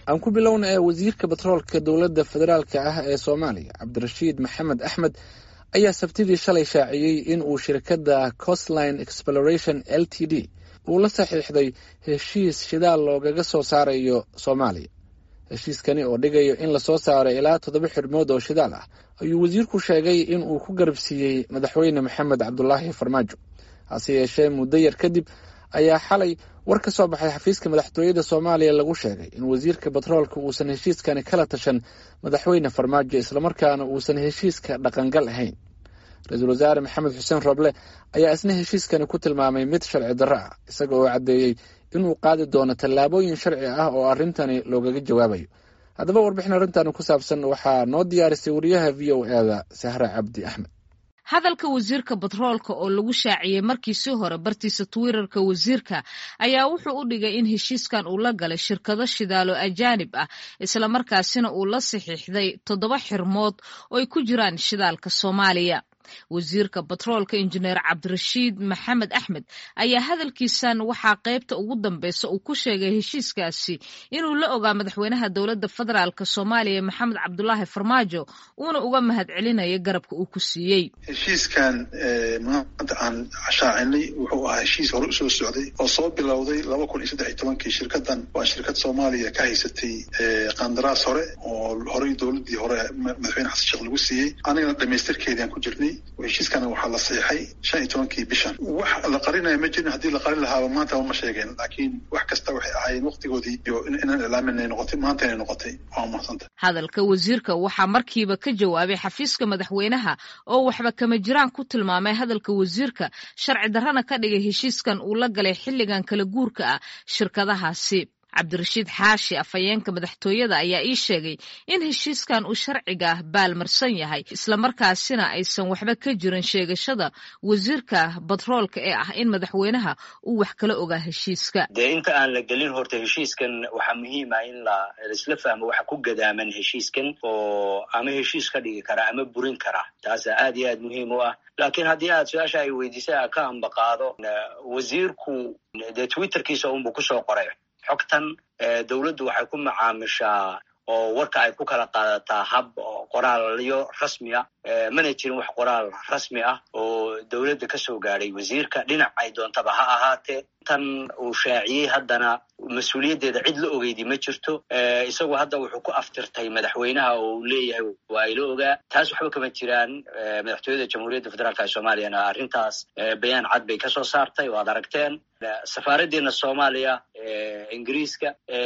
aan ku bilowna ee wasiirka batroolka dowladda federaalka ah ee soomaaliya cabdirashiid maxamed axmed ayaa sabtidii shalay shaaciyey in uu shirkadda costline exploration l t d uu la saxiixday heshiis shidaal loogaga soo saarayo soomaaliya heshiiskani oo dhigayo in lasoo saaro ilaa toddoba xidhmood oo shidaal ah ayuu wasiirku sheegay in uu ku garabsiiyey madaxweyne maxamed cabdulaahi farmaajo hase yeeshee muddo yar kadib ayaa xalay war ka soo baxay xafiiska madaxtooyada soomaaliya lagu sheegay in wasiirka batroolka uusan heshiiskani kala tashan madaxweyne farmaajo islamarkaana uusan heshiiska dhaqangal ahayn ra-iisul wasaare maxamed xuseen roble ayaa isna heshiiskani ku tilmaamay mid sharci darro ah isaga oo caddeeyey inuu qaadi doono tallaabooyin sharci ah oo arrintani loogaga jawaabayo haddaba warbixin arrintan ku saabsan waxaa noo diyaarisay wariyaha v o e da sahra cabdi axmed hadalka wasiirka batroolka oo lagu shaaciyey markiisii hore bartiisa twitter-ka wasiirka ayaa wuxuu u dhigay in heshiiskan uu la galay shirkado shidaalo ajaanib ah islamarkaasina uu la saxiixday toddoba xirmood oo ay ku jiraan shidaalka soomaaliya wasiirka batroolka injineer cabdirashiid maxamed axmed ayaa hadalkiisan waxaa qaybta ugu dambeysa uu ku sheegay heshiiskaasi inuu la ogaa madaxweynaha dowladda federaalk soomaaliya maxamed cabdulaahi farmaajo uuna uga mahad celinayo garabka uu ku siiyey heshiiskan maanta aan shaacinay wuxuu ahaa heshiis hore usoo socday oo soo bilowday laba kun iyo saddex iyo tobankii shirkadan waa shirkad soomaaliya ka haysatay qandaraas hore oo horey dowladii hore madaxweyne xasan sheekh lagu siiyey anigana dhamaystirkeediaan ku jirnay heshiiskana waxaa la saxiixay shan iyo tobankii bishan wax la qarinaya ma jirin haddii la qarin lahaaba maanta ma sheegeen laakiin wax kasta waxay ahaayeen waqtigoodii iyo inaan ilaaminay noqotay maanta inay noqotay waa mahadsanta hadalka wasiirka waxaa markiiba ka jawaabay xafiiska madaxweynaha oo waxba kama jiraan ku tilmaamay hadalka wasiirka sharci darrana ka dhigay heshiiskan uu la galay xilligan kala guurka ah shirkadahaasi cabdirashiid xaashi afhayeenka madaxtooyada ayaa ii sheegay in heshiiskan uu sharciga baalmarsan yahay islamarkaasina aysan waxba ka jirin sheegashada wasiirka batroolka ee ah in madaxweynaha uu wax kala ogaa heshiiska dee inta aan la gelin horta heshiiskan waxaa muhiim ah in laisla fahmo waxa ku gadaaman heshiiskan oo ama heshiis ka dhigi kara ama burin kara taasa aad iyo aad muhiim u ah laakiin haddii aad su-aasha ay weydiisay a ka ambaqaado wasiirku dee twitterkiisa unbuu kusoo qoray xogtan dowladdu waxay ku macaamishaa oo warka ay ku kala qaadataa hab qoraalyo rasmi ah mana jirin wax qoraal rasmi ah oo dowladda ka soo gaadhay wasiirka dhinac ay doontaba ha ahaatee tan uu shaaciyey haddana mas-uuliyaddeeda cid la ogeydi ma jirto isagu hadda wuxuu ku aftirtay madaxweynaha oo uu leeyahay waa ila ogaa taas waxba kama jiraan madaxtooyada jamhuuriyadda federaalka ee soomaaliyana arrintaas bayaan cad bay kasoo saartay o ad aragteen safaaraddeena soomaaliya ingiriiska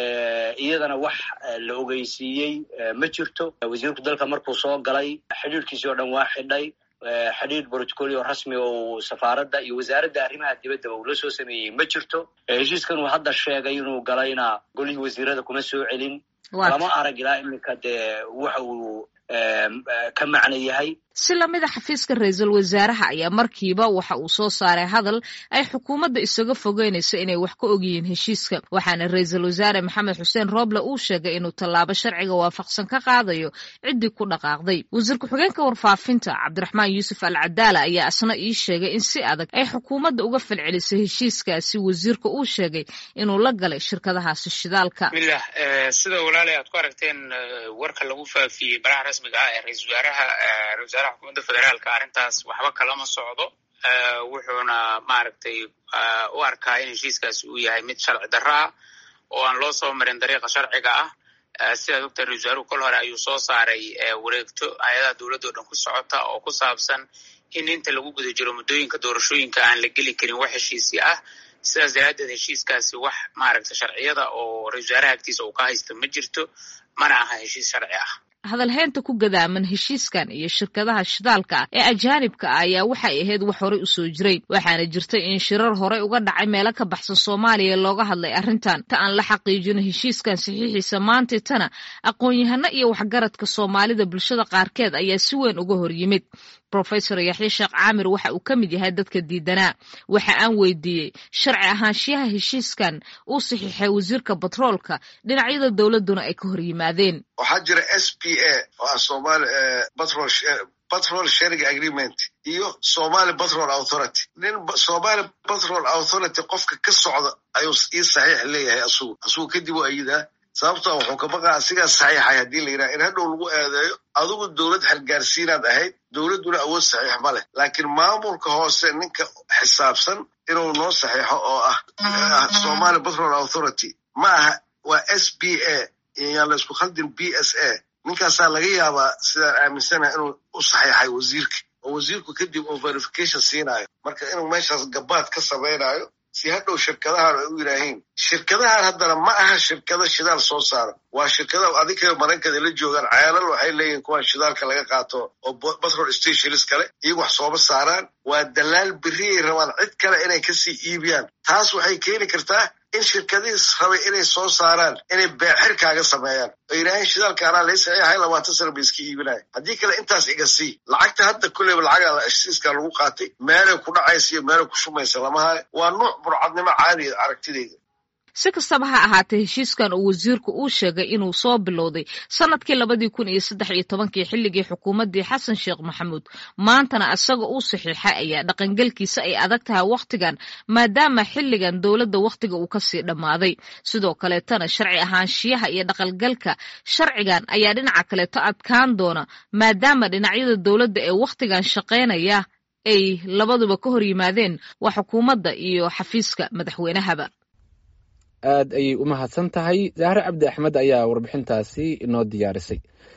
iyadana wax la ogeysiiyey ma jirto wasiirku dalka markuu soo galay xidhiirkiisii oo dhan waa xidhay xidhiir brotocolio rasmi oo safaaradda iyo wasaaradda arrimaha dibaddaba uu la soo sameeyey ma jirto heshiiskan uu hadda sheegay inuu galayna golihii wasiirada kuma soo celin lama arag ilaa iminka dee waxa uu ka macno yahay si lamida xafiiska ra-iisul wasaaraha ayaa markiiba waxa uu soo saaray hadal ay xukuumadda isaga fogeynayso inay wax ka ogyihiin heshiiska waxaana ra-iisul wasaare maxamed xuseen rooble uu sheegay inuu tallaabo sharciga waafaqsan ka qaadayo ciddii ku dhaqaaqday wasiir ku-xigeenka warfaafinta cabdiraxmaan yuusuf al cadaala ayaa isna ii sheegay in si adag ay xukuumadda uga falcelisay heshiiskaasi wasiirka uu sheegay inuu la galay shirkadahaasi shidaalka milah sida walaalay aad ku aragteen warka lagu faafiyey baraha rasmiga ah ee ra-isul wasaaraha xukuumadda federaalka arrintaas waxba kalama socdo wuxuuna maaragtay u arkaa in heshiiskaasi uu yahay mid sharci darro ah oo aan loo soo marin dariiqa sharciga ah sidaad ogtahay ra-isul wasaaruhu kol hore ayuu soo saaray wareegto hay-adaha dowladda o dhan ku socota oo ku saabsan in inta lagu guda jiro muddooyinka doorashooyinka aan la geli karin wax heshiisi ah sidaas daraaddeed heshiiskaasi wax maaragta sharciyada oo ra-isul wasaaraha agtiisa uu ka haysto ma jirto mana aha heshiis sharci ah hadalheynta ku gadaaman heshiiskan iyo shirkadaha shidaalka ah ee ajaanibka ah ayaa waxay ahayd wax horey u soo jiray waxaana jirtay in shirar horey uga dhacay meelo ka baxsan soomaaliya looga hadlay arrintan ta aan la xaqiijino heshiiskan saxiixiisa maantay tana aqoon-yahano iyo waxgaradka soomaalida bulshada qaarkeed ayaa si weyn uga hor yimid rofesor yaxya sheekh caamir waxa uu ka mid yahay dadka diidanaa waxa aan weydiiyey sharci ahaanshiyaha heshiiskan uu saxiixay wasiirka batroolka dhinacyada dowladduna ay ka hor yimaadeen waxaa jira s p a oo ah somaali batrol batrol sharing agreement iyo somali batrol authority nin somali batrol authority qofka ka socda ayuu ii saxiix leeyahay asugu asugu kadib u ayidaa sababto wuxuu ka baqaa asigaa saxiixay haddii la yidhaha in hadhow lagu eedeeyo adigu dowlad xilgaarsiinaad ahayd dowladduna awood saxiix ma leh laakiin maamulka hoose ninka xisaabsan inuu noo saxiixo oo ah somali petrol authority ma aha waa s b a yaan la isku khaldin b s a ninkaasaa laga yaabaa sidaan aaminsanaha inuu u saxiixay wasiirka oo wasiirku kadib uu verification siinaayo marka inuu meeshaas gabaad ka samaynayo si hadhow shirkadahan ay u yidhaahiin shirkadahan haddana ma aha shirkado shidaal soo saara waa shirkada adinka marankada la joogaan ceelal waxay leeyihin kuwaan shidaalka laga qaato oo petrol stations kale iyagu wax sooma saaraan waa dalaal beriyay rabaan cid kale inay kasii iibiyaan taas waxay keeni kartaa in shirkadihiis rabay inay soo saaraan inay beexir kaaga sameeyaan oo yidhaaheen shidaalka anaa lay saxiixay labaatan sana ba iska iibinaya haddii kale intaas iga sii lacagta hadda kulleyba lacaga heshiiskaa lagu qaatay meelay ku dhacaysa iyo meelay ku shumaysa lama hayo waa nuuc burcadnimo caadiya aragtidayda si kastaba ha ahaatee heshiiskan uu wasiirku uu sheegay inuu soo bilowday sanadkii labadii kun iyo saddex iyo tobankii xilligii xukuumaddii xasan sheekh maxamuud maantana isaga uu saxiixay ayaa dhaqangelkiisa ay adag tahay wakhtigan maadaama xilligan dowladda wakhtiga uu kasii dhammaaday sidoo kaleetana sharci ahaanshiyaha iyo dhaqangalka sharcigan ayaa dhinaca kaleeto adkaan doona maadaama dhinacyada dowladda ee wakhtigan shaqaynaya ay labaduba ka hor yimaadeen waa xukuumadda iyo xafiiska madaxweynahaba aad ayay u mahadsan tahay zahre cabdi axmed ayaa warbixintaasi inoo diyaarisay